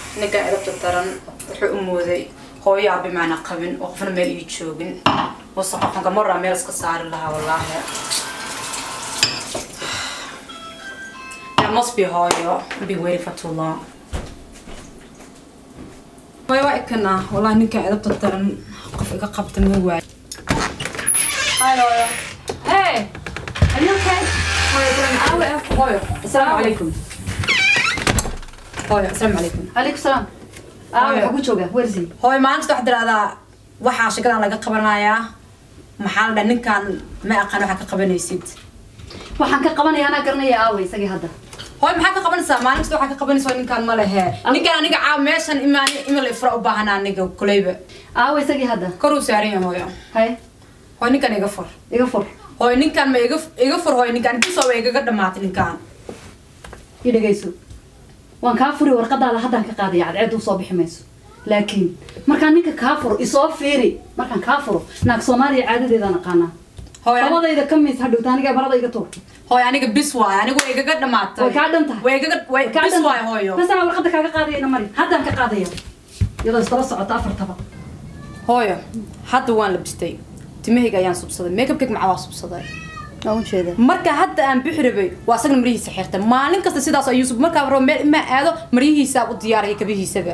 ninkan edabta daran wuxuu u mooday hooyo aabi maana qabin oo qofna meel ii joogin wase qofkanka maraa meel iska saari lahaa wallaahi That must be hooyo I've been waiting for too long way waa ikana wallaahi ninkan edabta daran qof iga qabta ma waayo Hi hooyo Hey, are you okay? hooyo hooyo hooyo asalaamu calaykum hooyo asalaamu calaykum Alaikum salam. Ah, Hooyo. waxaa ku jooga. Where is he? hooyo maalinta waxaa tiraahdaa waxaa shakadan laga qabanayaa maxaa la dhaha ninkan ma aqaan waxaa ka qabanaysid Waxaan ka qabanaya anaa garanaya aaway isagii hadda. hooyo maxaa ka qabanaysaa maalinkasta waxaa ka qabanaysaa ninkan ma lehe ninkan aniga caaw meeshan imaan ima la ifra u baahanaa aniga kuleyba Aaway isagii hadda. koruu saaran yahay hooyo Hay, hooyo ninkan iga fur iga fur. hooyo ninkan ma iga iga fur hooyo ninkan intiisoo way igaga dhamaatay ninkan I dhageyso. Waan kaa furi warqadaada haddaan ka qaadaya cadceed u soo bixi mayso. Laakiin markaan ninka kaa furo isoo fiiri markaan kaa furo naag Soomaaliya caadadeeda naqaanaa. hooyo Labadayda ka miis hadhowta aniga barada iga tuur. hooyo aniga bis waayo aniga way igaga dhamaatay Way kaa dhan tahay. way igaga way Kaa bis dhan- waayo hooyo Bas anaa warqada kaaga qaadayana mari. Haddaan ka qaadaya. Iyadoo isdaba socota afartaba. hooyo hadda waan labistay timahayga ayaan subsaday makeupkayga macaa waa subsaday Waa u jeedaa. marka hadda aan bixi rabay waa asagna maryihiisa xirta maalin kasta sidaas ayuu sub markaa rabo meel imaa aado maryihiisa u diyaaraya kabihiisaba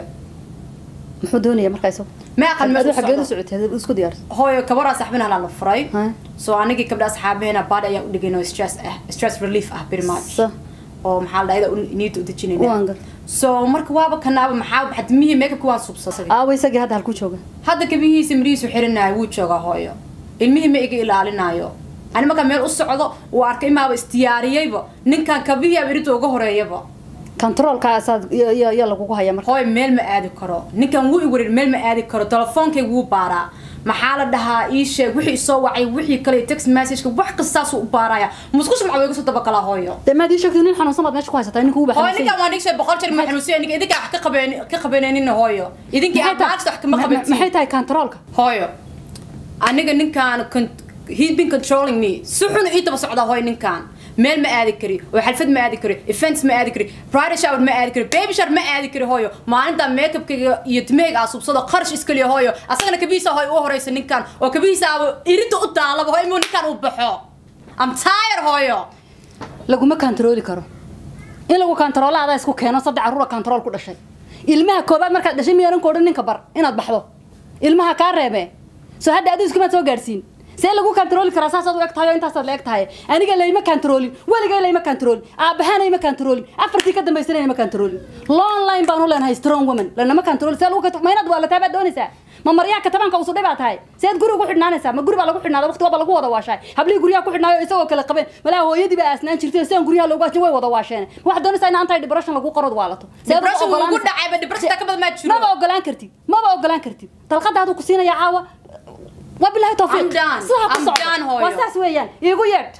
Muxuu doonayaa markaa isagu? ma aqan meel u xageed u socdo. socotay isku diyaarsan. hooyo kabaraa saxbina la furay Ha? soo anigii gabdha asxaabaheena baadhi ayaan u dhigayno stress ah stress relief ah very much Sa. oo maxaa la dhahda niida u Waan dejinayna gar. so marka waaba kanaaba maxaa xadmihii makeupka waan subsaday Aaway isagii hadda halku jooga. hadda kabihiisa marihiisu xirinaayo wuu joogaa hooyo ilmihii ma iga ilaalinaayo ani markaa meel u socdo uu arkay imaaba isdiyaariyeyba ninkan kabihii aba irinta uga horeeyaba controlkaasaad iyo iyo iyo lagugu haya marka hooy meel ma aadi karo ninkan wuu iwarir meel ma aadi karo telefoonkayga wuu baaraa maxaa la dhahaa ii sheeg wixii isoo wacay wixii kale text messageka wax kastaasuu u baaraya musqusha maxaa iga soo dabagalaa hooyo dee maad ii sheegtay nin xanuunsan baad meesha ku haysataa ninka uba hooyo ninkan waa nigshay boqol jeer ma xanuunsiya ninka idinkaa wax ka qabeen ka qabaneenina hooyo idinkii aad maagsta wax kama maxay qabantiin tahay controlka hooyo aniga ninkaan con- he's been controlling me si xun ii daba socdaa hooyo ninkaan meel ma aadi kari oo xalfad ma aadi kari events ma aadi kari bridal shower ma aadi kari baby shower ma aadi kari hooyo maalinta makeupkayga iyo timahayga aa subsado qarash iskaliya hooyo asagana kabihiisa hooyo u horeysa ninkaan oo kabihiisa aaba irinta u daalaba hooyo imuu ninkaan u baxo am tired hooyo laguma controli karo in lagu controlo adaa isku keeno saddex caruura control ku dhashay ilmaha koobaad markaad dhashay miyaanan ku odhan ninka bar inaad baxdo ilmaha kaa reebe soo hadda adigu iskamaad soo gaadhsiin see lagu controli karaa saasaad u eg tahay oo intaasaad la eg tahay aniga layma controlin weligay layma controlin aabbahaana ima controlin afartii ka dambaysana ima controlin long line baan u leenahay strong woman lanama control see lagu contro- ma inaad waalataa baad doonaysaa ma maryaa katabaanka usudhay baa tahay seed guriga ku xidhnaanaysaa ma guri baa lagu xidhnaada waqti waaba lagu wada waashaay hablihii guryaha ku xidhnaayo isagoo kale qabeen malaa hooyadii baa aasnaan jirtay sidan guryaha loogu ajin way wada waasheen waxaad doonaysaa in anti depression lagu qorod waalato Seed u depression wuu ugu oggolaanaysaa? dhacayba depression ka badan maa jiro maba ogolaan kartid maba ogolaan kartid dalqada haduu ku siinaya caawa wabilahi tawfiiq I'm done. sidaa ku I'm socdo. done, hooyo. waa saas weeyaan iigu yeedh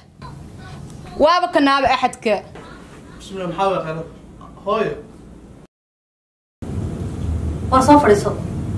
waaba kanaaba axadka بسم الله محاول خير هوي war soo fadhiiso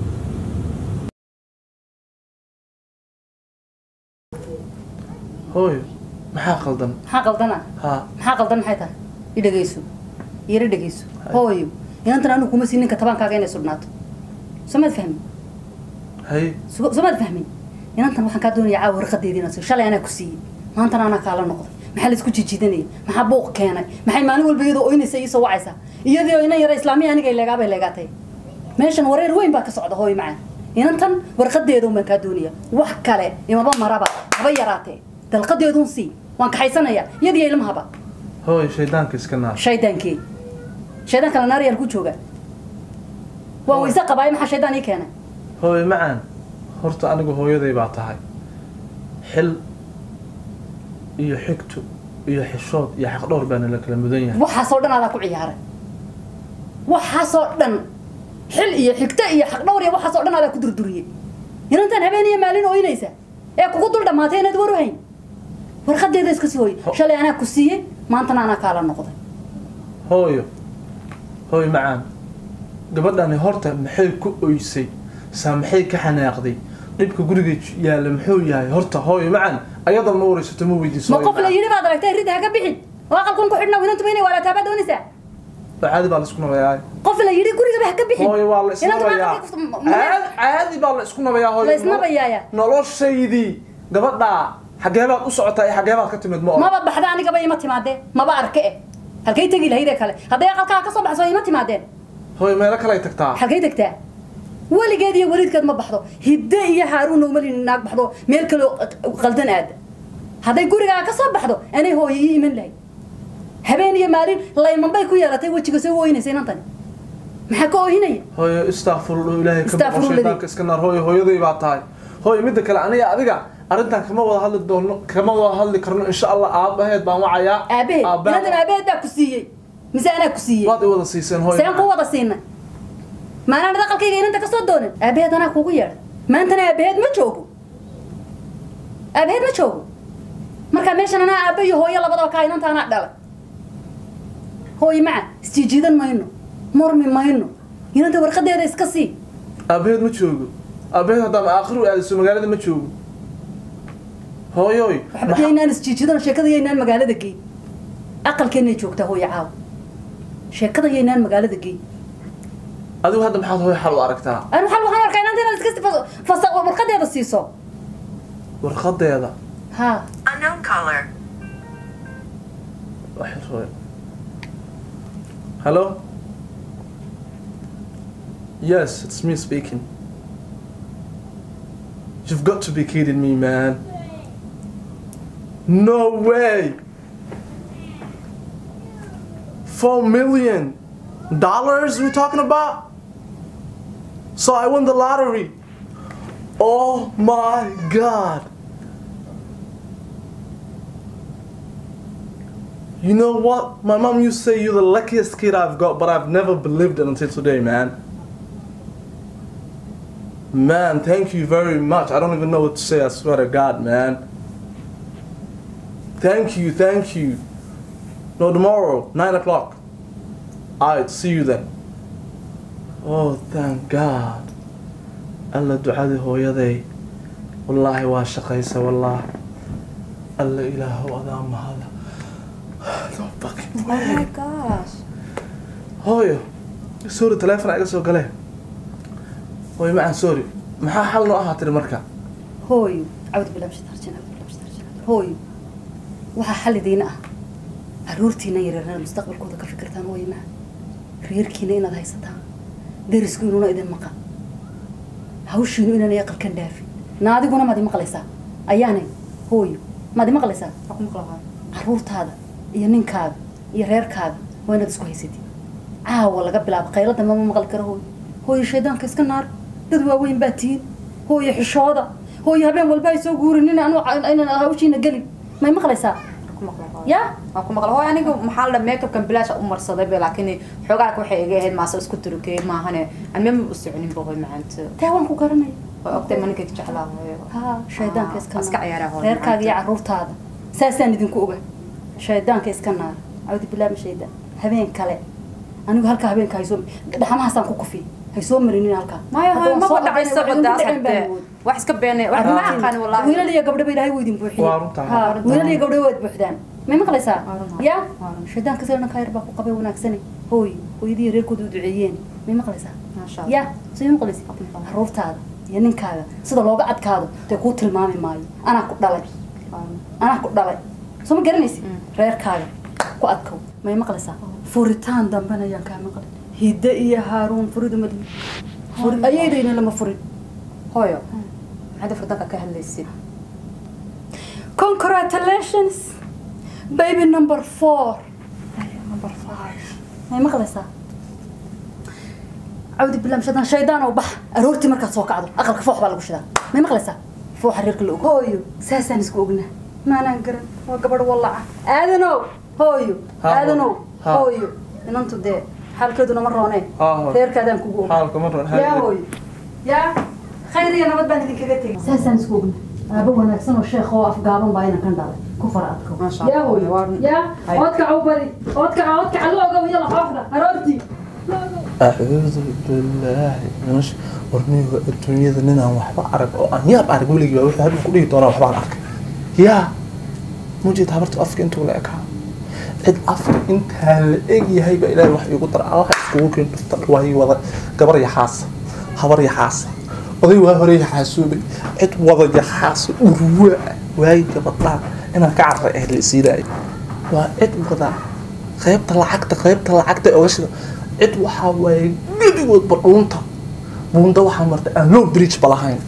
هوي maxaa qaldan maxaa qaldana ها maxaa qaldan maxay tahay i dhegeyso yara dhegeyso hooyo inantan anigu kuma siin ninka tabaankaaga inay sudhnaato somaad fahmin hay So- somaad fahmin inantan waxaan kaa doonaya caawa warqadeedii inaan siiyo shalay anaa ku siiyey maantana anaa kaala noqday maxaa laisku jijiidanaya maxaa buuq keenay maxay maalin walba iyadoo oynaysa iisoo wacaysaa iyadii oo inan yara islaamiya aniga leegaabay leegaatay meeshan wareer weyn baa ka socda hooyo macaan inantan warqadeedun baan kaa doonaya wax kale imaba maraba haba yaraatee dalqadeedun sii waan kaxaysanaya iyadiyo ilmahaba هوي شيطانك اسكنار shaydaankee shaydaan kale naariyaan ku jooga waan weyse qabaay maxaa shaydaan ii keenay هوي معان horta anigu hooyaday baa tahay xil iyo xigto iyo xishood iyo xaqdhowr baana la kala mudan yahay waxaasoo dhan adaa ku ciyaaray waxaasoo dhan xil iyo xigto iyo xaqdhowr iyo waxaasoo dhan adaa ku durduriyey inantaan habeen iyo maalin ooynaysa ee kugu dul dhammaatay inaad war u hayn warqadeeda iska sii hooy Ho- shalay anaa ku siiyey maantana anaa kaala noqday hooyo hooy macaan gabadhani horta maxay ku oysay saa maxay ka xanaaqday dhibka guriga yaalla muxuu yahay horta hooyo macaan ayada ma waraysato ma weydiiso ma hooyo qof la macaan. yidhi baad aragtay ridda ha ka bixin oo aqalkun ku xidhna inantu inay waalaataa baad doonaysaa Waa caadi baa laisku nabayaay qof la yidhi gurigaba ha ka bixin hooyo waa la Inanta maanta isnabayaa halkay kufta- ma- caadi caadi baa la isku nabayaa hooyo La isnabayaaya. noloshaydii gabadhaa xagee baad u socotaa iyo xagee baad ka timid ma oran maba baxda anigaba ima timaadeen maba arke eh halkay tegi lahayd ee kale hadday aqalkaa ka soo baxso ima timaadeen hooyo meelo kale ay tagtaa halkay tagtaa weligeed iyo weliidkeed ma baxdo hidde iyo haaruun umalin naag baxdo meel kale oo qaldan aada hadday gurigaa ka soo baxdo anay hooyo ii iman lahayd habeen iyo maalin layman bay ku yeelatay wejiga soo ooyinaysa inantani maxaa ka oohinaya hooyo istaafurullah ilaahay ka boqo Istaghfirullah. shaydaanka iska naar hooyo hooyaday baa tahay hooyo midda kale aniga adiga arrintan kama wada hadli doono kama wada hadli karno insha allah aabaheed baan wacayaa aabaheed Aabbaha- inantan aabaheed baa ku siiyey mise anaa ku siiyey waad i wada siiseen hooyo seen ku wada siinay maanaan aqalkayga inanta kasoo doonin aabaheed anaa kugu yeedhay maantana aabaheed ma joogo aabaheed ma joogo marka meeshan anaa aaba iyo hooyo labadaba kaa inanta anaa dhalay hooyo maca isjiijiidan mayno murmi mayno inanta warqadeeda iska sii aabaheed ma joogo aabaheed haddaan aakhiru aadiso magaalada ma joogo hooyoy waxba maxa- yaynaan isjiijidan sheekada yaynaan magaalada geyn aqalkeenay joogtaa hooyo caawa sheekada yaynaan magaalada geyn adigu hadda maxaad hooyo xal u aragtaa anu waxaan waxaan arkaa inanta inaad iska si- fasa warqadeeda siiso warqadeeda ha Unknown caller. waxay hooyo hello yes it's me speaking you've got to be kidding me man no way four million dollars we're talking about so i won the lottery oh my god You know what? My mom used to say you're the luckiest kid I've got, but I've never believed it until today, man. Man, thank you very much. I don't even know what to say, I swear to God, man. Thank you, thank you. No, tomorrow, 9 o'clock. Alright, see you then. Oh, thank God. alla ducadii hooyaday wallaahi waa shaqaysa wallaah alla ilaahow adaa mahada No fucking Oh way. my gosh. hooyo sorry teleefon iga soo galee hooyo macaan sorry maxaa xal noo ahaa tiri marka hooyo cawd bilaab shitarjin cawd bilaab shitarjin hooyo waxaa xalidiina ah caruurtiina yaryarna mustaqbalkooda ka fikirtaan hooyo maa reerkiina inaad haysataan derisku inuuna idin maqan hawshiinu inaanay aqalkan dhaafin na adiguna maad imaqlaysaa ayaanay hooyo maad imaqlaysaa Waxaan ku maqlahay. caruurtaada iyo ninkaaga iyo reerkaaga waa inaad isku haysatid caawa laga bilaabo qaylada mama maqli karo hooyo hooyo shaydaanka iska naar dad waaweyn baa tihiin hooyo xishooda hooyo habeen walba ay soo guurin in anu inaan hawshiina gelin may maqlaysaa Waxaan ku maqlahay. ya waan ku maqla hooy aniga maxaa la dhaha makeupkan bilaash u marsaday be laakiin xoogaa waxay iga ahayd maase isku turkey maahane amema u soconin ba hooy macaanta taa waan ku garanaya waa ogtay maninka jeclaa hooyo ha shaydaanka Ah, iska iska ciyaaraha hooyo reerkaaga iyo macaanta. caruurtaada saasaan idinku oga shaydaanka iska naar cawdi bilaama shaydaan habeen kale anigu halkaa habeenka haysoo dhaxamahaasaan ku kufiy haysoo marinin halkaa maya Hadda hooy waan ma soo ku dhacaysa dhacayna, badaas waxay ugu dhaceen baan hadee mood. wax iska beene wax ma aqaan wallahi wiilal iyo gabdho ba ilaahay wuu idin buuxiyey Waa runtaa. Ha, Waa runtaa. wiilal iyo gabdho waad buuxdaan may maqlaysaa Waa runtaa. ya Waa runtaa. shaydaanka sida dhanka yar baa ku qabay wanaagsane hooy hooyadii reerkooda u duceeyeen may maqlaysaa Maasha Allah. ya soo maqlaysa Waa maqlay. caruurtaada iyo ninkaaga sida looga adkaado dee kuu tilmaami maayo anaa ku dhalay anaa ku dhalay soo ma garanaysi Mm. reerkaaga ku adkow may maqlaysaa furitaan dambena ayaan kaa maqlin hidde iyo haaruun furidu madin furi ayaydayna lama furin hooyo maxaad furdanka ka hadlaysid congratulations baby number four number five may maqlaysaa cawdi bilaam shadaan shaydaan oo bax aroortii markaad soo kacdo aqalka foox baa lagu shidaa may maqlaysaa fooxa reerka la og hooyo saasaan isku ognaa maanaan garan waa gabadh wallaca aadanow hooyo Ha, aadanow ha. hooyo inantu dee xaalkeeduna ma roonee Ha, hooyo. reerkaadaan kugu og xaalka ma roon yaa hooyo yaa khayr iyo nabad baan idinkaga tegay saasaan isku ognaa aaba wanaagsan oo sheekh oo afgaaban baa inaan kan dhalay ku fara adko Masha yaa Allah, hooyo waa- yaa Hay. oodkaca u bari oodkaca oodkaca la ogow yala xooxda aroortii acuudu bilaahi minash warniga adduunyada ninaan waxba arag oo aan yaab arag weligiiba wuxuu haduu ku dhihi doonaa waxbaan arkay yaa mujeed habartu afka intuu la ekaa cid afar intaa la eg yahay baa ilaahay wax iigu dara allaha iskugu keen dhufta waay wada gabar yaxaasa habar yaxaasa oday waa hore yaxaasuubay cid wada yaxaasa urwaa waay gabadhaan inaan ka carray ah la isiiraayo waa cid wada qaybta lacagta qaybta lacagta oga shida cid waxaa waaye gebigoodba dhuunta buunda waxaa martay aan low bridge ba lahayn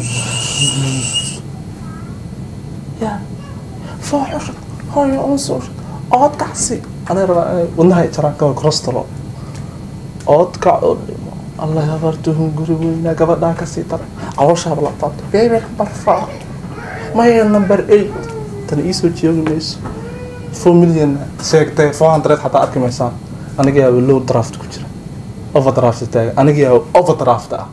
ya fooxushad hooyo unsuushad oodkacsi anay rabaa inay wadnahay jaraan kawa crostalo oodkac oo dhimo allah habartuhun guri weynaa gabadhaa kasii daray calooshaaba la taabto beebe number four maya number eight tan iisoo joogi mayso four million sheegtay four hundred xataa arki maysaan aniga yaaba low draft ku jira overdraft taagan aniga yaaba overdraft ah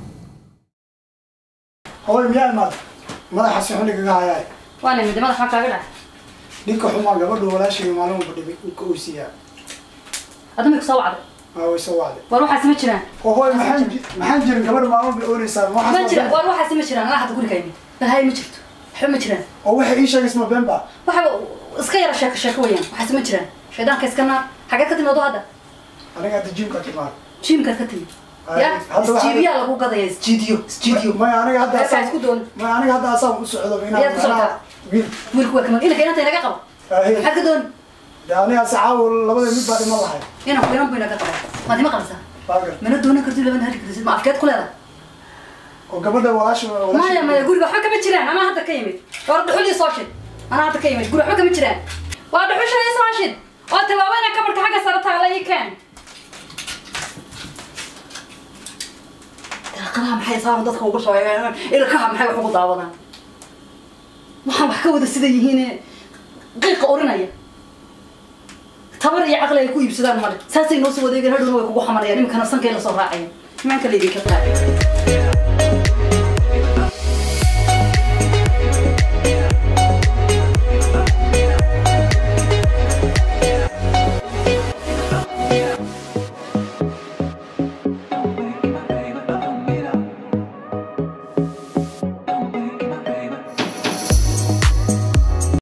hooy miyaa imaad madaxa si xunigaga hayaay waa nimid madax maxaa kaaga dhacay ninka xumaa gabadha walaashayga maalin walba dhibay ninka oysiyaa adama ku soo wacday aa way soo wacday war waxaasi ma jiraan oo hooy maxaan ji- maxaan jirin gabadha maalin walba oonaysaa ma jiraan war waxaasi ma jiraan anaa hadda guriga imid balhaye ma jirto waxba ma jiraan oo waxay ii sheegaysa ma been baa waxa iska yara sheeko sheeko weeyaan waxaasi ma jiraan shaydaanka iska naar xageed ka timid oo hadda aniga hadda jiimka timaad jiimkaad ka timid ya Hadda waxaa- isjiibiyaa lagu gadaya isjiidiyo isjiidiyo maya aniga hadda Reerkaa asaan isku doon maya aniga hadda asaan u socdo Miyaad ku socotaa? wiil wiilku waa kamid inanka inanta inaga qabo Aahe. maxaad ka doon dee aniga sacaawo labada mid baa dhiman lahay inanku inan bu inaga qabo maad ima qabsaa baagar mana doonan kartid labana hali kartid ma afkeed ku leedahay oo gabadha walaasha maya walaasha maya guriga waxba kama jiraan anaa hadda ka yimid war dhuxulii soo shid anaa hadda ka yimid guri waxba kama jiraan waa dhuxushadii soo shid oo tawaaweyna kabarka xagga sare taala ii keen daaqadaha maxay saaran dadka uga soo eegaan ilkaha maxay wax ugu daawadaan waxaan wax ka wada sida yihiin qiiqa orinaya tabar iyo caqli ay ku iibsadaan male saasay noo soo wadeegeen hadhowna way kugu xamanayaan iminkana sankay la soo raacayaan imaanka laydinka qaacay